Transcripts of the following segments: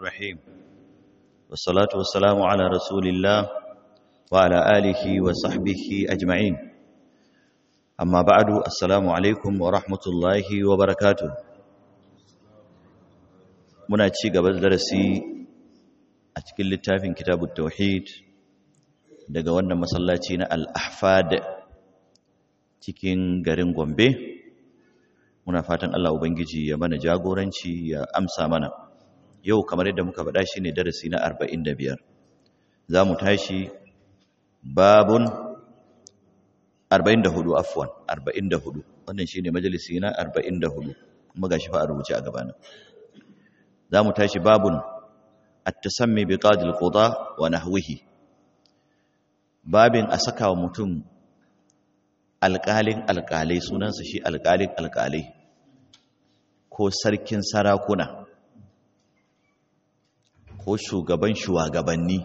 الرحيم والصلاة والسلام على رسول الله وعلى آله وصحبه أجمعين أما بعد السلام عليكم ورحمة الله وبركاته muna ci gaba da darasi a cikin littafin kitabut tauhid daga wannan masallaci na al-ahfad cikin garin Gombe muna fatan Allah ubangiji ya mana jagoranci ya amsa mana yau kamar yadda muka faɗa shine darasi na 45 zamu tashi babun 44 afwan 44 wannan shine majalisi na 44 kuma gashi fa a rubuce a gabana zamu tashi babun at-tasammi bi qadi al-quda wa nahwihi babin a saka wa mutum alƙalin alƙalai sunansa shi alƙalin alƙalai ko sarkin sarakuna ko shugaban shugabanni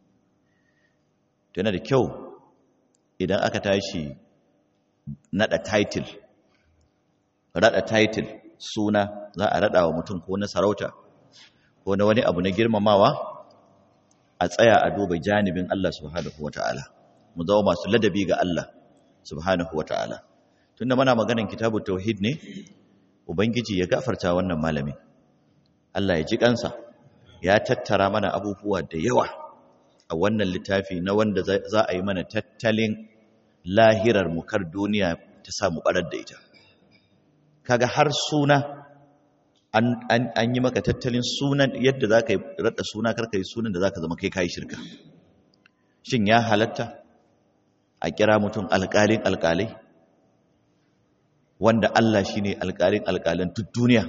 yana da kyau idan aka tashi naɗa title raɗa title suna za a raɗa wa mutum ko na sarauta ko na wani abu na girmamawa a tsaya a duba janibin Allah subhanahu wata'ala mu zama masu ladabi ga Allah subhanahu wata'ala tunda muna maganan kitabut tauhid ne ubangiji ya gafarta wannan malami Allah ya ji kansa ya tattara mana abubuwa da yawa a wannan littafi na wanda za a yi mana tattalin lahirar mu kar duniya ta samu barar da ita kaga har suna an yi maka tattalin sunan yadda za ka yi raɗa suna karka yi sunan da za ka zama kai kayi shirka shin ya halatta a kira mutum alƙalin alƙalai wanda Allah shi ne alƙalin alƙalan duk duniya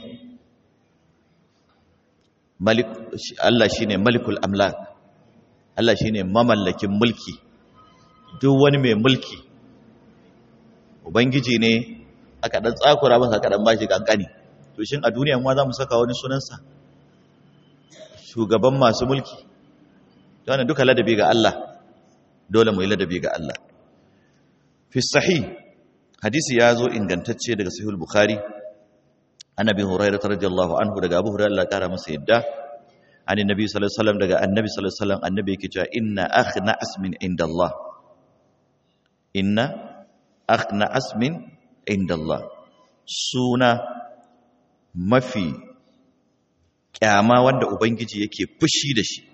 Allah shi ne malikul amlak Allah shi ne mamallakin mulki duk wani mai mulki ubangiji ne aka ɗan tsakura masa aka ɗan bashi ƙanƙani to shin a duniya ma za mu saka wani sunansa shugaban masu mulki wannan duka ladabi ga Allah dole mu yi ladabi ga Allah fi sahih hadisi ya zo ingantacce daga sahih bukhari annabi hurairah radiyallahu anhu daga abu hurairah Allah kara masa yadda ani nabi sallallahu alaihi wasallam daga annabi sallallahu alaihi wasallam annabi yake cewa inna akhna asmin inda Allah inna akhna asmin inda Allah suna mafi kyama wanda ubangiji yake fushi da shi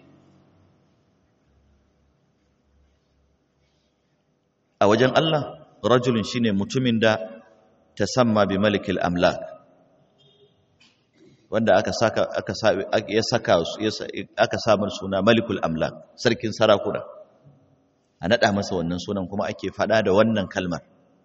a wajen Allah rajulun shine mutumin da tasamma bi malikil amlak wanda aka saka aka ya saka aka samar suna malikul amlak sarkin sarakuna a nada masa wannan sunan kuma ake fada da wannan kalmar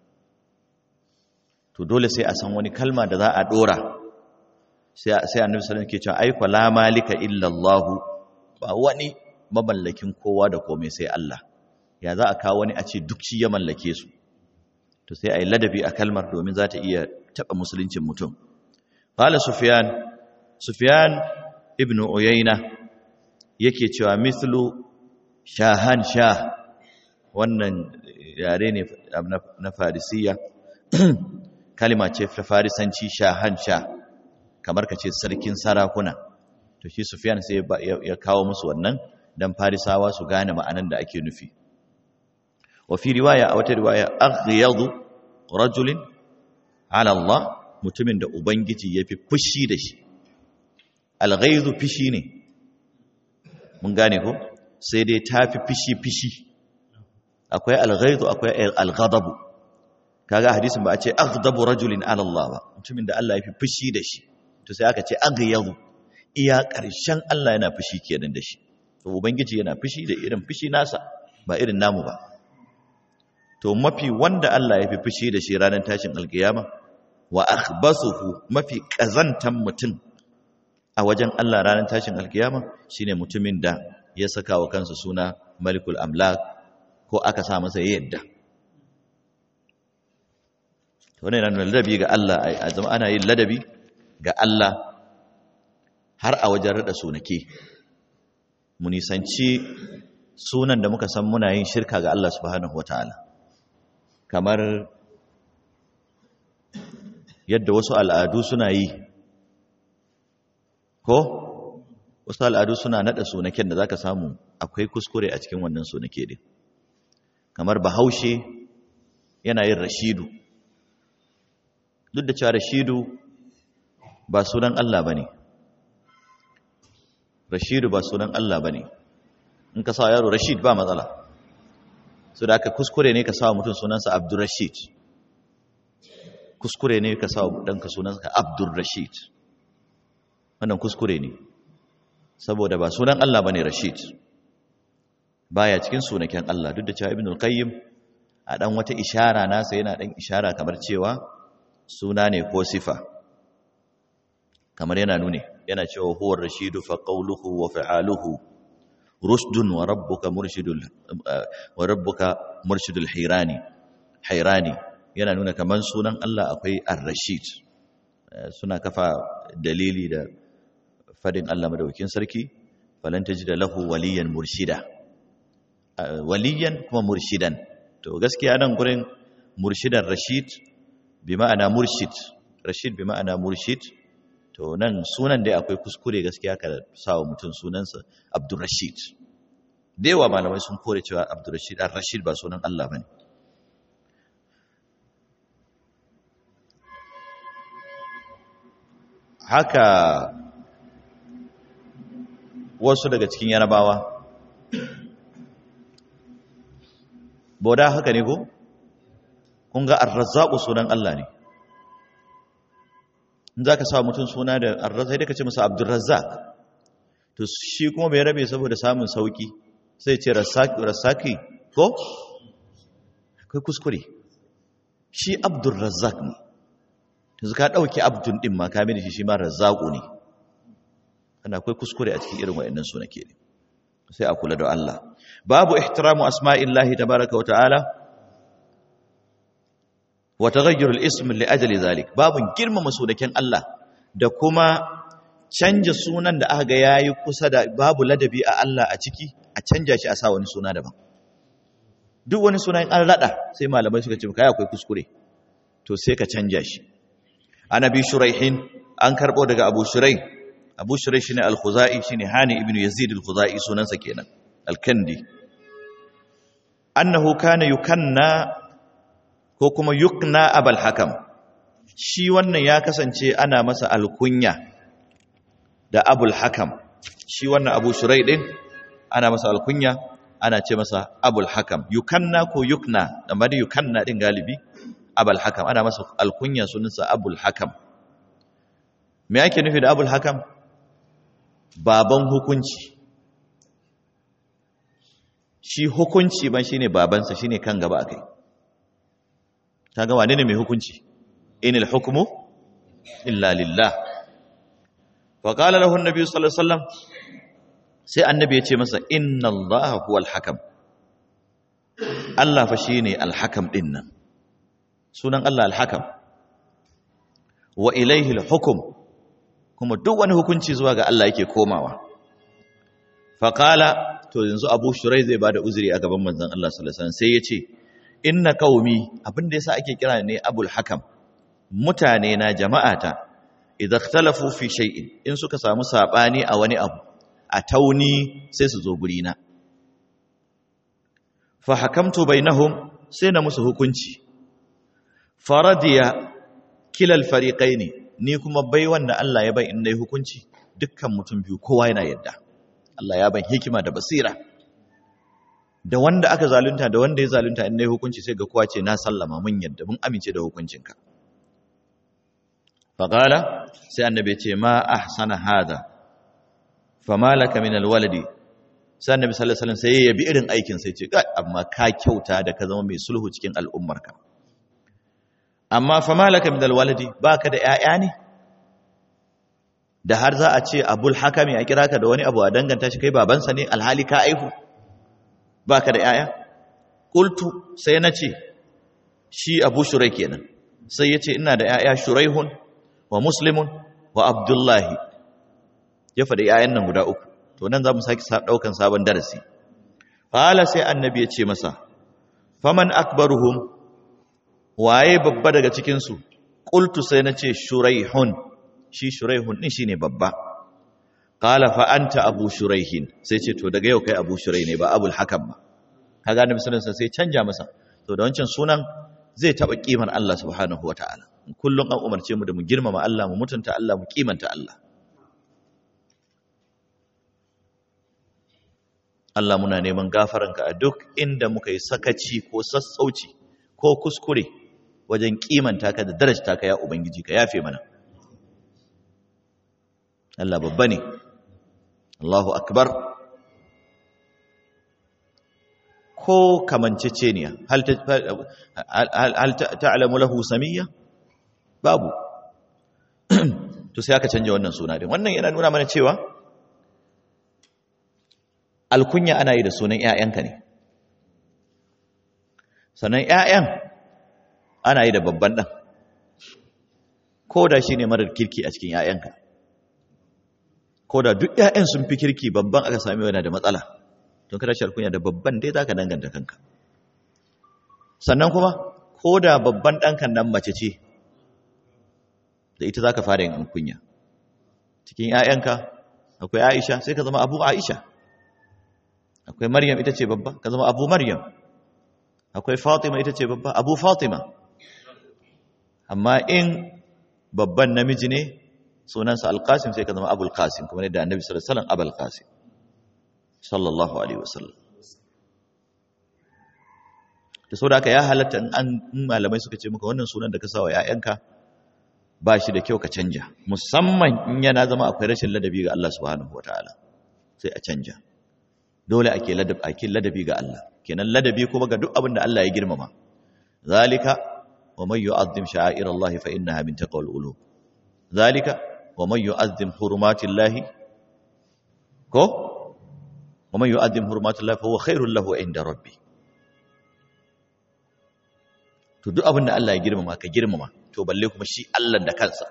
to dole sai a san wani kalma da za a dora sai sai annabi sallallahu alaihi wasallam ke cewa ai fa la malika illa Allah ba wani mamallakin kowa da komai sai Allah ya za a kawo wani a ce duk shi ya mallake su to sai a yi ladabi a kalmar domin za ta iya taɓa musuluncin mutum ƙala sufiyan sufiyan ibn uyayna yake cewa mithlu shahan sha wannan yare ne na farisiya kalima ce ta farisanci shahan sha kamar ka ce sarkin sarakuna to shi sufiyan sai ya kawo musu wannan don farisawa su gane ma'anan da ake nufi وفي رواية أو رواية أغيض رجل على الله mutumin da ubangiji ya fi fushi da shi alghaizu fishi ne mun gane ko sai dai ta fi fishi fishi akwai alghaizu akwai alghadabu kaga hadisin ba a ce aghdabu rajulin ala Allah ba mutumin da Allah ya fi fushi da shi to sai aka ce aghyadu iya ƙarshen Allah yana fushi kenan da shi to ubangiji yana fushi da irin fushi nasa ba irin namu ba to mafi wanda Allah ya fi fushi da shi ranar tashin alkiyama wa akhbasuhu mafi kazantan mutum a wajen Allah ranar tashin alkiyama shine mutumin da ya saka wa kansa suna malikul amlak ko aka sa masa yadda wannan yana ladabi ga Allah a zama ana yin ladabi ga Allah har a wajen rada sunake mu nisanci sunan da muka san muna yin shirka ga Allah subhanahu wataala kamar yadda wasu al'adu suna yi ko wasu al'adu suna naɗa sunaken da za ka samu akwai kuskure a cikin wannan sunake din kamar bahaushe yana yin rashidu duk da cewa rashidu ba sunan Allah ba ne rashidu ba sunan Allah ba ne in ka sa yaro rashid ba matsala su da aka kuskure ne ka sa mutum sunansa abdurrashid kuskure ne ka sa ɗanka sunansa abdurrashid wannan kuskure ne saboda ba sunan Allah ba ne rashid baya cikin sunaken Allah duk da cewa ibn al-qayyim a dan wata ishara nasa yana dan ishara kamar cewa suna ne ko sifa kamar yana nune yana cewa huwa rashidu fa qawluhu wa fa'aluhu rusdun wa rabbuka murshidul wa rabbuka murshidul hirani hayrani yana nuna kamar sunan Allah akwai ar-rashid suna kafa dalili da fadin Allah madaukakin sarki falan tajida lahu waliyan murshida waliyan kuma murshidan to gaskiya nan gurin murshidan rashid bi ma'ana murshid rashid bi ma'ana murshid to nan sunan dai akwai kuskure gaskiya ka sawa mutum sunansa abdurrashid da yawa malamai sun kore cewa abdurrashid ar-rashid ba sunan Allah bane haka wasu daga cikin yarabawa boda haka ne ko kun ga ar-razzaq sunan Allah ne in zaka sa mutum suna da ar-razzaq sai ka ce masa abdurrazzaq to shi kuma bai rabe saboda samun sauki sai ce razzaqi razzaqi ko akwai kuskure shi abdurrazzaq ne yanzu ka dauki abdun din ma ka mini shi shi ma razzaqu ne ana akwai kuskure a cikin irin wayannan sunake ne sai a kula da Allah babu ihtiramu asma'illahi tabaraka wa ta'ala wa taghayyur al-ism li ajli zalik babu girmama sunaken Allah da kuma canja sunan da aka ga yayi kusa da babu ladabi a Allah a ciki a canja shi a sa wani suna daban duk wani sunan an rada sai malamai suka ce kai akwai kuskure to sai ka canja shi annabi shuraihin an karbo daga abu shuraih abu shuraih shine al-khuzai shine hani ibnu yazid al-khuzai sunansa kenan al-kandi annahu kana yukanna ko kuma yukna abal hakam shi wannan ya kasance ana masa alkunya da abul hakam shi wannan abu shurai din ana masa alkunya ana ce masa abul hakam yukanna ko yukna amma da yukanna din galibi abul hakam ana masa alkunya sunansa abul hakam me yake nufi da abul hakam baban hukunci shi hukunci ban shine babansa shine kan gaba akai ta ga wane ne mai hukunci inil hukmu illa lillah wa qala lahu an-nabi sallallahu alaihi wasallam sai annabi ya ce masa inna allaha huwal hakam Allah fa shine al-hakam din nan sunan Allah al-hakam wa ilayhi al-hukm kuma duk wani hukunci zuwa ga Allah yake komawa fa qala to yanzu Abu Shurai zai bada uzuri a gaban manzon Allah sallallahu alaihi wasallam sai ya ce inna qaumi abinda yasa ake kira ne abul hakam mutane na jama'ata idza ikhtalafu fi shay'in in suka samu sabani a wani abu a tauni sai su zo guri na fa hakamtu bainahum sai na musu hukunci faradiya kilal fariqaini ni kuma bai wanda Allah ya bai in nayi hukunci dukkan mutum biyu kowa yana yadda Allah ya ban hikima da basira da wanda aka zalunta da wanda ya zalunta in nayi hukunci sai ga kowa ce na sallama mun yadda mun amince da hukuncinka faqala sai annabi ce ma ahsana hada fama laka min alwaladi sai annabi sallallahu alaihi wasallam sai ya bi irin aikin sai ce kai amma ka kyauta da ka zama mai sulhu cikin al'ummarka amma fama laka min alwaladi baka da ƴaƴa ne da har za a ce abul hakami a kira ka da wani abu a danganta shi kai babansa ne alhali ka aihu baka da yaya qultu sai nace shi abu shurai kenan sai yace ina da yaya shuraihun wa muslimun wa abdullahi ya faɗi yayan nan guda uku to nan zamu saki daukan sabon darasi fala sai annabi ya ce masa faman akbaruhum waye babba daga cikin su qultu sai nace shuraihun shi shuraihun din shine babba qala fa anta abu shuraihin sai ce to daga yau kai abu shurai ne ba abul hakam ba kaga annabi sallallahu alaihi sai canja masa to da wancan sunan zai taba kimar Allah subhanahu wataala kullum an umarce mu da mu girmama Allah mu mutunta Allah mu kimanta Allah Allah muna neman gafaranka a duk inda muka yi sakaci ko sassauci ko kuskure wajen kimanta ka da darajta ka ya ubangiji ka yafe mana Allah babba ne Allahu akbar ko kamanceceniya hal ta'lamu lahu samiyya babu to sai aka canja wannan suna din wannan yana nuna mana cewa alkunya ana yi da sunan ƴaƴanka ne sannan ƴaƴan ana yi da babban ɗan ko da shi ne marar kirki a cikin ƴaƴanka ko da duk ƴaƴan sun fi kirki babban aka sami yana da matsala don kada shi alkunya da babban dai za ka danganta kanka sannan kuma ko da babban ɗankan nan mace ce da ita za ka fara yin alkunya cikin ‘ya'yanka akwai aisha sai ka zama abu aisha akwai maryam ita ce babba ka zama abu maryam akwai fatima ita ce babba abu fatima amma in babban namiji ne sunansa alkasim sai ka zama abul kasim kuma ne da annabi sallallahu alaihi wasallam abul kasim sallallahu alaihi wasallam da sau da aka ya halatta in an malamai suka ce muka wannan sunan da ka sa wa ‘ya'yanka ba shi da kyau ka canja musamman in yana zama akwai rashin ladabi ga Allah subhanahu wa ta'ala sai a canja dole ake ladabi ga Allah kenan ladabi kuma ga duk abin da Allah ya girmama zalika wa man yu'azzim sha'air Allah fa innaha min taqwal qulub zalika wa man yu'azzim hurumatillahi ko wa man yu'azzim hurumatillahi fa huwa khairul lahu inda rabbi to duk abin da Allah ya girmama ka girmama to balle kuma shi Allah da kansa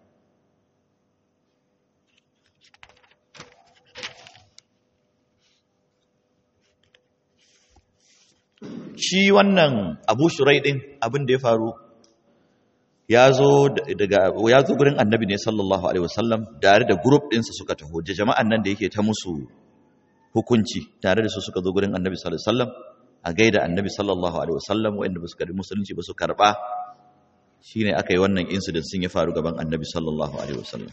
shi wannan Abu Shurai din abin da ya faru ya zo daga ya zo gurin Annabi ne sallallahu alaihi wasallam tare da group ɗinsa suka taho da jama'an nan da yake ta musu hukunci tare da su suka zo gurin Annabi sallallahu alaihi wasallam a gaida Annabi sallallahu alaihi wasallam wanda ba su karbi musulunci ba su karba shine aka yi wannan incident sun ya faru gaban Annabi sallallahu alaihi wasallam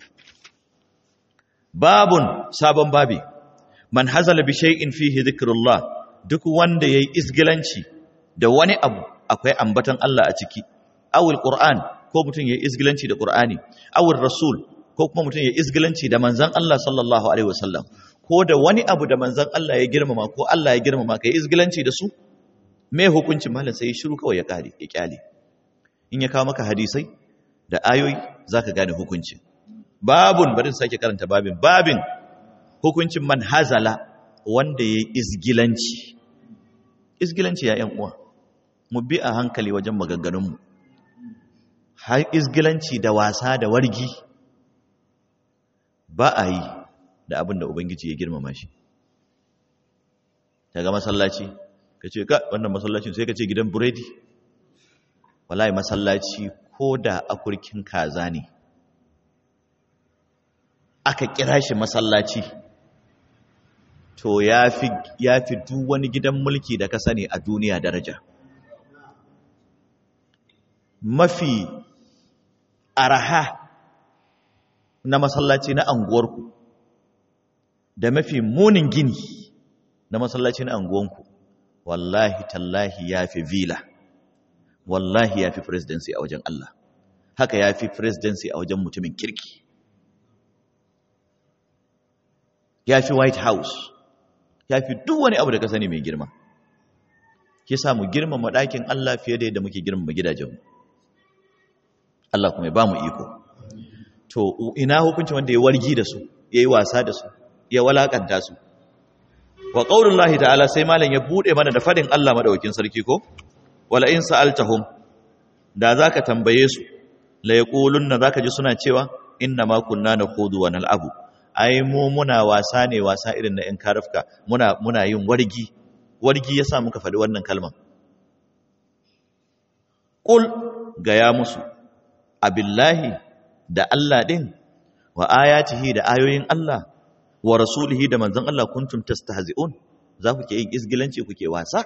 babun sabon babi man hazala bi shay'in fihi dhikrullah duk wanda yayi isgilanci da wani abu akwai ambatan Allah a ciki awul qur'an ko mutum yayi isgilanci da qur'ani awul rasul ko kuma mutum yayi isgilanci da manzon Allah sallallahu alaihi wasallam ko da wani abu da manzon Allah ya girmama ko Allah ya girmama kai isgilanci da su me hukuncin malam sai shiru kawai ya kare ya kyale in ya kawo maka hadisai da ayoyi zaka gane hukuncin babun bari sake karanta babin babin hukuncin man hazala wanda yayi isgilanci isgilanci ya yan uwa mu bi a hankali wajen maganganunmu har isgilanci da wasa da wargi ba a yi da abin da ubangiji ya girmama shi daga masallaci ka ce ka wannan masallacin sai ka ce gidan buredi wallahi masallaci ko da akurkin kaza ne aka kira shi masallaci to ya fi duk wani gidan mulki da ka sani a duniya daraja mafi araha na masallaci na anguwarku da mafi munin gini na masallaci na anguwanku wallahi tallahi ya fi vila wallahi ya fi presidency a wajen Allah haka ya fi presidency a wajen mutumin kirki ya fi white house ya fi duk wani abu da ka sani mai girma ke samu girmama ɗakin Allah fiye da yadda muke girmama gidajenmu Allah kuma ya ba mu iko to ina hukunci wanda ya wargi da su ya yi wasa da su ya walakanta su wa qaulullahi ta'ala sai malam ya bude mana da fadin Allah madaukakin sarki ko wala in sa'altahum da zaka tambaye su la yaqulunna zaka ji suna cewa inna ma kunna nakhudu wa nal'abu ai mu muna wasa ne wasa irin na in karafka muna muna yin wargi wargi yasa muka faɗi wannan kalman qul gaya musu abillahi da Allah din wa ayatihi da ayoyin Allah wa rasulihi da manzon Allah kuntum tastahzi'un za ku ke yin isgilanci kuke wasa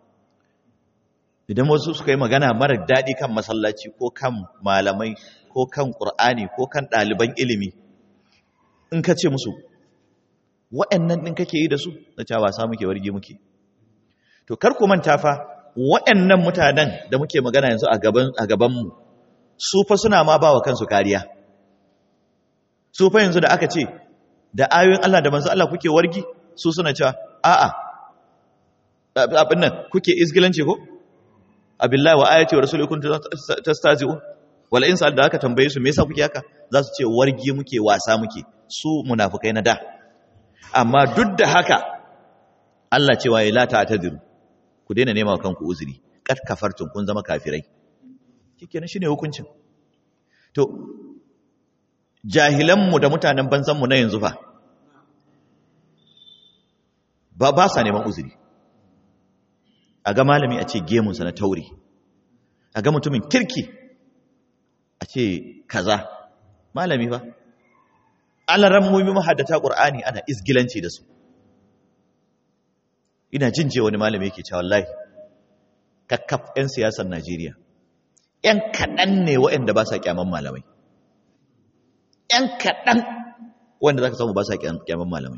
idan wasu suka yi magana mara daɗi kan masallaci ko kan malamai ko kan ƙur'ani ko kan ɗaliban ilimi in ka ce musu wa'annan ɗin kake yi da su na cewa wasa muke warge muke to kar ku manta fa wa'annan mutanen da muke magana yanzu a gaban a gabanmu su fa suna ma ba wa kansu kariya su fa yanzu da aka ce da ayoyin Allah da manzo Allah kuke wargi su suna cewa a'a abin nan kuke isgilanci ko abillahi wa ayati wa rasulihi kuntum tastazi'un wala in sa'al da aka tambaye su me yasa kuke haka za su ce wargi muke wasa muke su munafikai na da amma duk da haka Allah cewa ya la ta'tadiru ku daina nema wa kanku uzuri kad kafartum kun zama kafirai shikenan shine hukuncin to jahilanmu da mutanen banzanmu na yanzu fa ba ba sa neman uzuri a ga malami a ce gemunsa na tauri a ga mutumin kirki a ce kaza malami ba alaran mummi mahaddata ƙur'ani ana izgilanci da su ina jin je wani malami yake cewa wallahi kakkaf 'yan siyasar najeriya 'yan kaɗan ne waɗanda ba sa kyaman malamai ‘yan kaɗan wanda za ka samu ba sa kyaman malamai.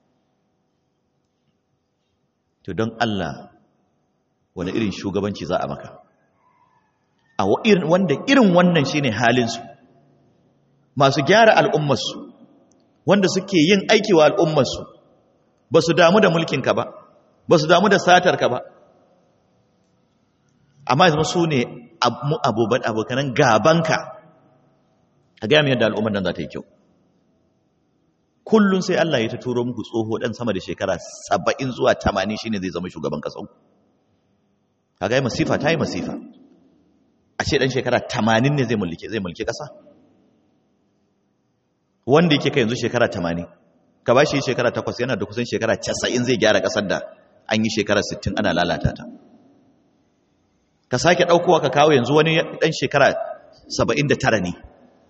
To don Allah wani irin shugabanci za a maka. A wanda irin wannan shi ne halinsu, masu gyara al'ummarsu, wanda suke yin aiki wa al'ummarsu, ba su damu da mulkinka ba, ba su damu da satarka ba. Amma zama su ne abokanan gabanka. a gaya yadda al'ummar nan za ta yi kyau kullum sai Allah ya ta turo muku tsoho ɗan sama da shekara saba'in zuwa tamanin shine zai zama shugaban ƙasau a gaya masifa ta yi masifa a ce ɗan shekara tamanin ne zai mulki zai mulki ƙasa wanda yake kai yanzu shekara tamanin ka ba shi shekara takwas yana da kusan shekara casa'in zai gyara ƙasar da an yi shekara sittin ana lalata ta ka sake ɗaukowa ka kawo yanzu wani ɗan shekara saba'in da tara ne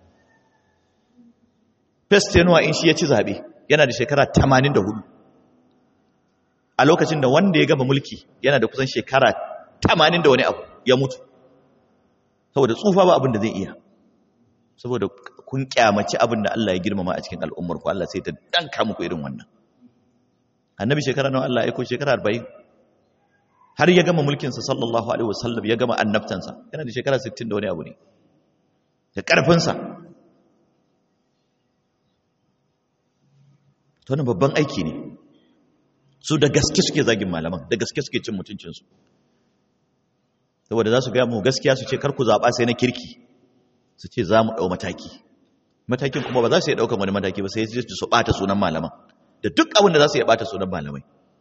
Festenuwa in shi ya ci zaɓe yana da shekara 84 a lokacin da wanda ya gaba mulki yana da kusan shekara 80 da wani abu ya mutu saboda tsufa ba abin da zai iya saboda kun kyamaci abin da Allah ya girmama a cikin al'ummar ku Allah sai ta danka muku irin wannan annabi shekara nawa Allah ya aiko shekara 40 har ya gama mulkinsa sallallahu alaihi wasallam ya gama annabtansa yana da shekara 60 da wani abu ne da ƙarfinsa wannan babban aiki ne su da gaske suke zagin malaman da gaske suke cin mutuncinsu saboda za su gaya mu gaskiya su ce karku zaɓa sai na kirki su ce za mu ɗau mataki matakin kuma ba za su iya ɗaukan wani mataki ba sai su ɓata sunan malaman da duk abin da za su iya ɓata sunan malamai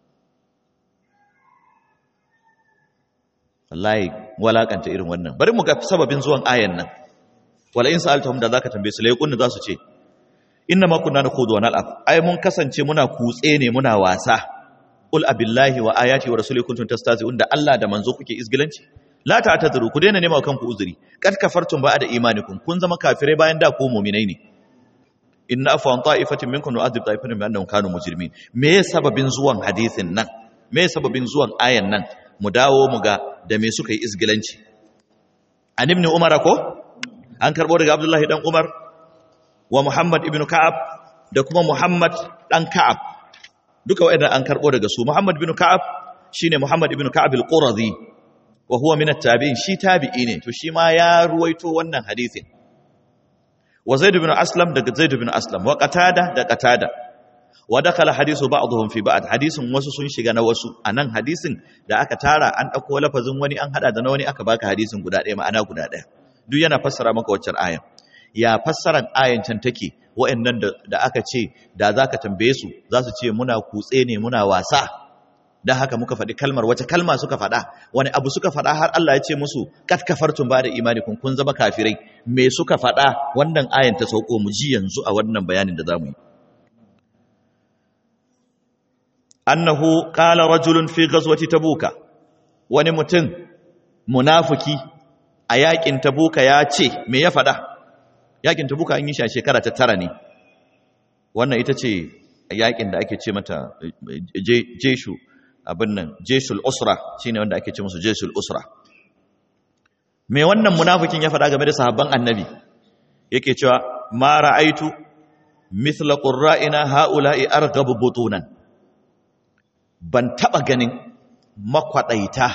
wallahi walakanta irin wannan bari mu ga sababin zuwan ayan nan wala in sa'altahum da zaka tambaye su lai kunna za su ce inna ma kunna nakhudu wa nal'ab ai mun kasance muna kutse ne muna wasa ul abillahi wa ayati wa rasulihi kuntum tastazi'un da Allah da manzo kuke izgilanci la ta'tadiru ku daina nema kanku uzuri kad kafartum ba'da imanikum kun zama kafirai bayan da ku mu'minai ne inna afa an ta'ifatin minkum nu'adhib ta'ifatan bi annahum kanu mujrimin me ya sababin zuwan hadisin nan me ya sababin zuwan ayan nan mu dawo mu ga da me suka yi izgilanci an ibn umar ko an karbo daga abdullahi dan umar wa Muhammad ibn Ka'ab da kuma Muhammad dan Ka'ab duka waɗannan an karbo daga su Muhammad ibn Ka'ab shine Muhammad ibn Ka'ab al-Qurazi wa huwa min at-tabi'in shi tabi'i ne to shi ma ya ruwaito wannan hadisin wa Zaid ibn Aslam daga Zaid ibn Aslam wa Qatada da Qatada wa dakala hadisu ba'dhum fi ba'd hadisin wasu sun shiga na wasu anan hadisin da aka tara an dauko lafazin wani an hada da na wani aka baka hadisin guda ɗaya ma'ana guda ɗaya duk yana fassara maka waccan ayan ya fassaran ayan can take wa'annan da aka ce da zaka tambaye su za su ce muna kutse ne muna wasa dan haka muka faɗi kalmar wace kalma suka faɗa wani abu suka faɗa har Allah ya ce musu kat kafartum ba da imanikum kun zama kafirai me suka faɗa wannan ayan ta sauko mu ji yanzu a wannan bayanin da zamu yi annahu qala rajulun fi ghazwati tabuka wani mutum munafiki a yakin tabuka ya ce me ya faɗa yakin tabuka an yi shi a shekara ta tara ne wannan ita ce yakin da ake ce mata jeshu abin nan jeshul usra shine wanda ake ce musu jeshul usra me wannan munafikin ya faɗa game da sahabban annabi yake cewa ma ra'aitu mithla qurra'ina haula'i arghabu butunan ban taba ganin makwadaita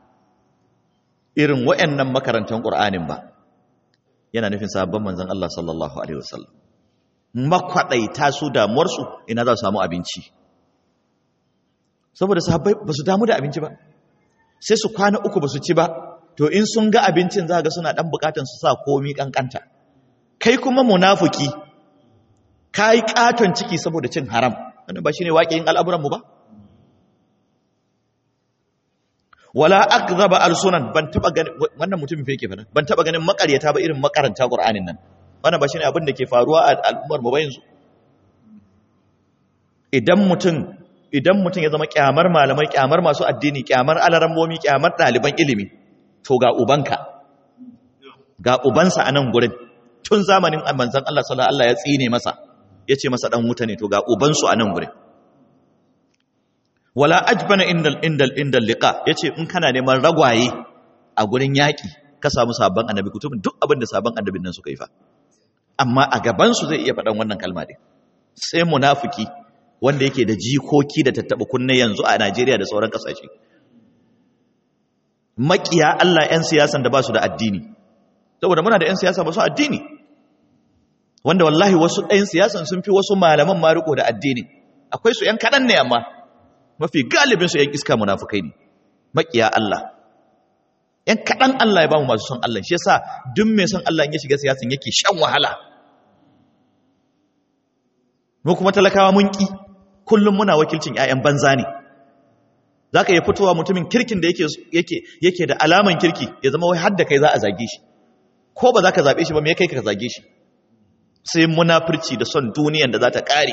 irin wayannan makarantan qur'anin ba yana nufin sahabban manzon Allah sallallahu alaihi wasallam makwadaita su damuwar su ina za su samu abinci saboda sahabbai ba su damu da abinci ba sai su kwana uku ba su ci ba to in sun ga abincin za ga suna dan bukatan su sa komi kankanta kai kuma munafiki ka yi katon ciki saboda cin haram wannan ba shi ne waƙiyin al'amuranmu ba wala akzaba alsunan ban taba ganin wannan mutumin fa yake fada ban taba ganin makaryata ba irin makaranta qur'anin nan wannan ba shine abin da ke faruwa a al'ummar mu ba yanzu idan mutum idan mutum ya zama kyamar malamai kyamar masu addini kyamar alarammomi kyamar ɗaliban ilimi to ga ubanka ga ubansa a nan gurin tun zamanin manzon Allah sallallahu alaihi ya tsine masa yace masa dan wuta ne to ga ubansu a nan gurin wala ajbana indal indal indal liqa yace in kana neman ragwaye a gurin yaki ka samu sabon annabi kutubin duk abin da sabon annabin nan suka yi fa amma a gaban su zai iya faɗan wannan kalma din sai munafiki wanda yake da jikoki da tattaba kunne yanzu a Najeriya da sauran kasashe makiya Allah 'yan siyasan da ba su da addini saboda muna da 'yan siyasa ba su addini wanda wallahi wasu 'yan siyasan sun fi wasu malaman ma riko da addini akwai su 'yan kaɗan ne amma mafi galibin su 'yan iska munafukai ne makiya Allah 'yan kaɗan Allah ya ba mu masu son Allah shi yasa duk mai son Allah in ya shiga siyasan yake shan wahala mu kuma talakawa mun ki kullum muna wakilcin 'ya'yan banza ne za ka iya fitowa mutumin kirkin da yake da alaman kirki ya zama wai hadda kai za a zage shi ko ba za ka zaɓe shi ba me kai ka zage shi sai munafurci da son duniyan da za ta ƙare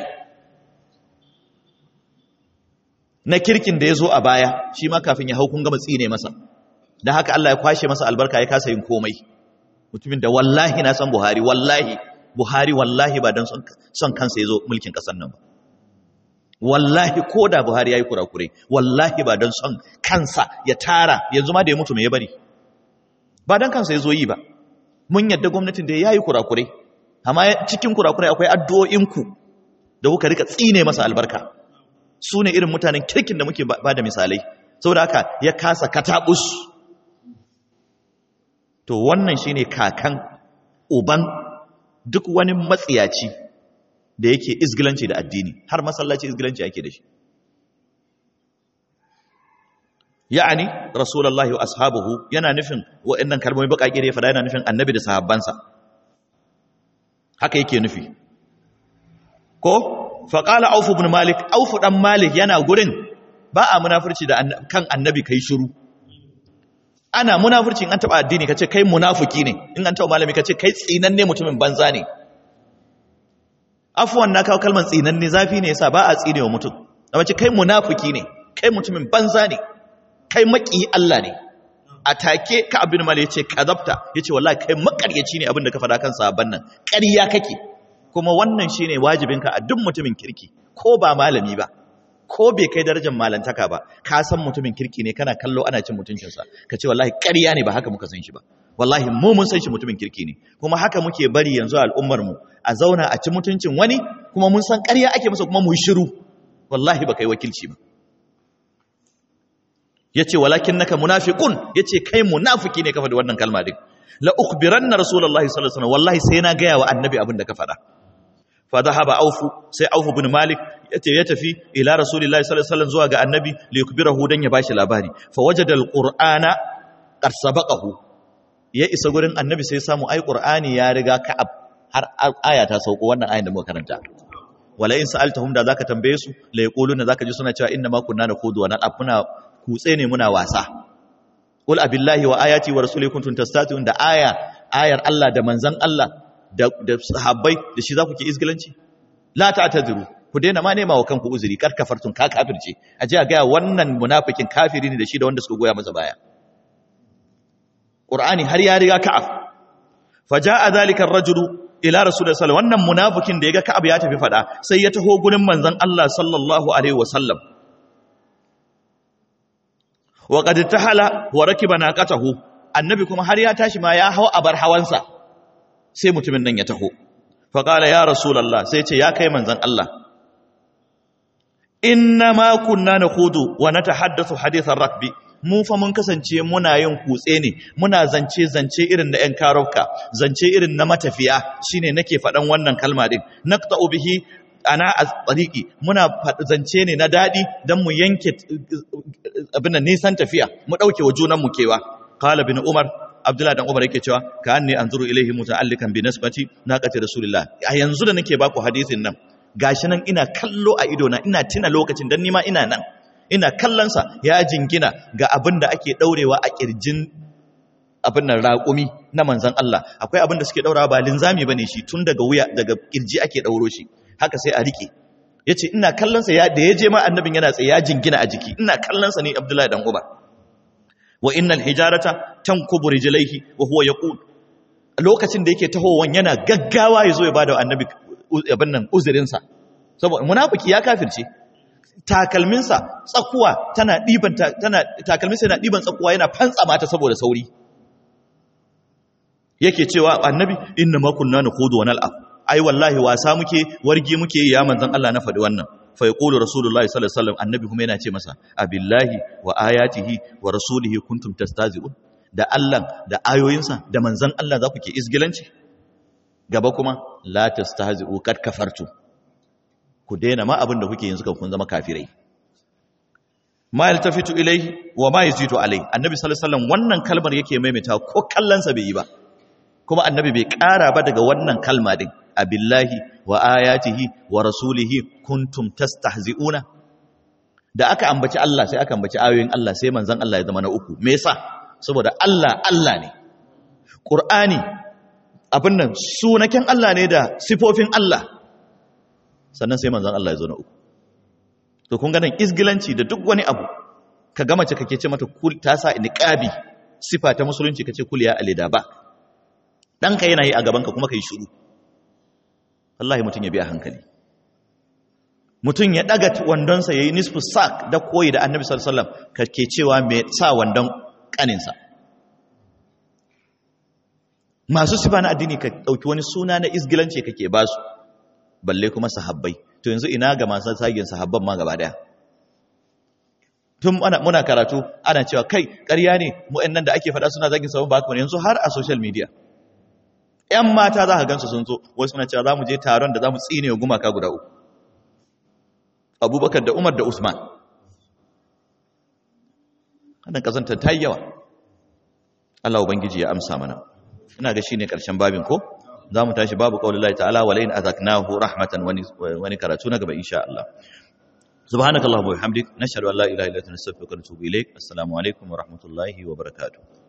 na kirkin da ya zo a baya shi ma kafin ya hau kun gama tsine masa da haka Allah ya kwashe masa albarka ya kasa yin komai mutumin da wallahi na san Buhari wallahi Buhari wallahi ba don son kansa ya zo mulkin ƙasar nan ba wallahi ko da buhari ya yi kurakure wallahi ba don son kansa ya tara yanzu ma da ya mutu mai ya bari ba don kansa ya zo yi ba mun yadda gwamnatin da ya yi kurakure amma cikin kurakure akwai addu'o'inku da kuka rika tsine masa albarka su ne irin mutanen kirkin da muke ba da misalai saboda haka ya kasa katabus to wannan shine kakan uban duk wani matsiyaci da yake izgilanci da addini har masallaci izgilanci ake da shi ya'ani rasulullahi wa ashabuhu yana nufin wa'annan kalmomi bakake da ya fada yana nufin annabi da sahabbansa haka yake nufi ko faqala auf ibn malik auf dan malik yana gurin ba a munafurci da kan annabi kai shiru ana munafurci in an taba addini kace kai munafiki ne in an taba malami kace kai tsinanne mutumin banza ne afuwan na kawo kalmar tsinanne zafi ne yasa ba a tsine wa mutum amma ce kai munafiki ne kai mutumin banza ne kai maki Allah ne a take ka abin mali yace kazabta yace wallahi kai makaryaci ne abin da ka faɗa kan sahabban nan ƙarya kake kuma wannan shine wajibinka a duk mutumin kirki ko ba malami ba ko bai kai darajar malantaka ba ka san mutumin kirki ne kana kallo ana cin mutuncinsa ka ce wallahi ƙarya ne ba haka muka san shi ba wallahi mu mun san shi mutumin kirki ne kuma haka muke bari yanzu al'ummar mu a zauna a ci mutuncin wani kuma mun san ƙarya ake masa kuma mu yi shiru wallahi ba kai wakilci ba yace walakinnaka munafiqun yace kai munafiki ne kafa da wannan kalma din la ukhbiranna rasulullahi sallallahu alaihi wasallam wallahi sai na gaya wa annabi abin da ka faɗa fa dhahaba aufu sai aufu bin malik yace ya tafi ila rasulillahi sallallahu alaihi wasallam zuwa ga annabi li yukbirahu dan ya bashi labari fa wajada alqur'ana qad sabaqahu ya isa gurin annabi sai samu ai qur'ani ya riga ka'ab har aya ta sauko wannan ayin da muka karanta wala in sa'altahum da zaka tambaye su la yaquluna zaka ji suna cewa inna ma kunna nakhudu wa nal'ab muna kutse ne muna wasa qul abillahi wa ayati wa rasulihi kuntum tastatun da aya ayar Allah da manzon Allah da da sahabbai da shi zaku ke izgilanci la ta'tadiru ku daina ma nema wa kanku uzuri kar kafartun ka kafirce a ji a ga wannan munafikin kafiri ne da shi da wanda suka goya masa baya Qur'ani har ya riga ka'af faja'a zalika ar-rajulu ila rasulullah sallallahu wannan munafikin da yaga Ka'ab ya tafi fada sai ya taho gurin manzon Allah sallallahu alaihi wasallam wa qad tahala wa rakiba naqatahu annabi kuma har ya tashi ma ya hawa abar hawansa sai mutumin nan ya taho fa qala ya rasulullah sai ce ya kai manzon Allah inna ma kunna nakhudu wa natahaddathu hadith ar-rakbi mu fa mun kasance muna yin kutse ne muna zance zance irin na 'yan karauka zance irin na matafiya shine nake faɗan wannan kalma din naqta'u bihi ana tsariki muna zance ne na daɗi don mu yanke abin da nisan tafiya mu ɗauke wa junan mu kewa qala bin umar abdullah dan umar yake cewa ka anni anzuru ilaihi muta'allikan bi nasbati naqati rasulillah a yanzu da nake baku hadisin nan gashi nan ina kallo a idona ina tina lokacin dan nima ina nan ina kallonsa ya jingina ga abin da ake ɗaurewa a ƙirjin abin nan raƙumi na manzan Allah akwai abin da suke ɗaurawa ba linzami ba ne shi tun daga wuya daga ƙirji ake ɗauro shi haka sai a riƙe ya ce ina kallonsa ya da ya je ma annabin yana tsaye ya jingina a jiki ina kallonsa ne abdullahi dan uba wa innal hijarata tankubu rijlaihi wa huwa yaqul lokacin da yake tahowan yana gaggawa ya zo ya bada annabi abin nan uzurinsa saboda munafiki ya kafirce takalminsa tsakuwa tana ɗiban tana takalminsa yana ɗiban tsakuwa yana fantsa mata saboda sauri yake cewa annabi inna ma kunna nakhudu wa nal'ab ai wallahi wasa muke wargi muke ya manzon Allah na faɗi wannan fa yaqulu rasulullahi sallallahu alaihi wasallam annabi kuma yana ce masa abillahi wa ayatihi wa rasulihi kuntum tastazi'un da Allah da ayoyinsa da manzon Allah za ku ke isgilanci gaba kuma la tastahzi'u kad kafartum ku daina ma abin da kuke yanzu kan kun zama kafirai ma yaltafitu ilaihi wa ma yazitu alai annabi sallallahu alaihi wasallam wannan kalmar yake maimaita ko kallansa bai yi ba kuma annabi bai ƙara ba daga wannan kalma din abillahi wa ayatihi wa rasulihi kuntum tastahzi'una da aka ambaci Allah sai aka ambaci ayoyin Allah sai manzon Allah ya zama na uku me yasa saboda Allah Allah ne Qur'ani abin nan sunaken Allah ne da sifofin Allah sannan sai manzon Allah ya zo na uku to kun ga nan isgilanci da duk wani abu ka gama ce kake ce mata kul ta sa niqabi sifa ta musulunci kace kul ya alida ba ɗanka yana yi a gabanka kuma ka yi shuru wallahi mutum ya biya hankali mutum ya ɗaga wandonsa ya yi nisfu sak da koyi da annabi sallallahu ka ke cewa mai sa wandon ƙaninsa masu sifa na addini ka ɗauki wani suna na isgilanci kake ba su balle kuma sahabbai to yanzu ina ga masu sagin sahabban ma gaba daya tun muna karatu ana cewa kai ƙarya ne mu'annan da ake faɗa suna zagin sahabban ba haka yanzu har a social media ‘yan mata za ka gansu sun zo wasu suna cewa za mu je taron da za mu tsine wa gumaka guda uku abubakar da umar da usman wannan ƙazantar ta yi yawa allah ubangiji ya amsa mana ina ga shi ne ƙarshen babin ko za mu tashi babu ƙaunar lai ta'ala wa layin azaknahu rahmatan wani karatu na gaba insha Allah subhanakallahumma wa bihamdik nashhadu an la ilaha illa anta nastaghfiruka wa natubu ilaik assalamu alaikum wa rahmatullahi wa barakatuh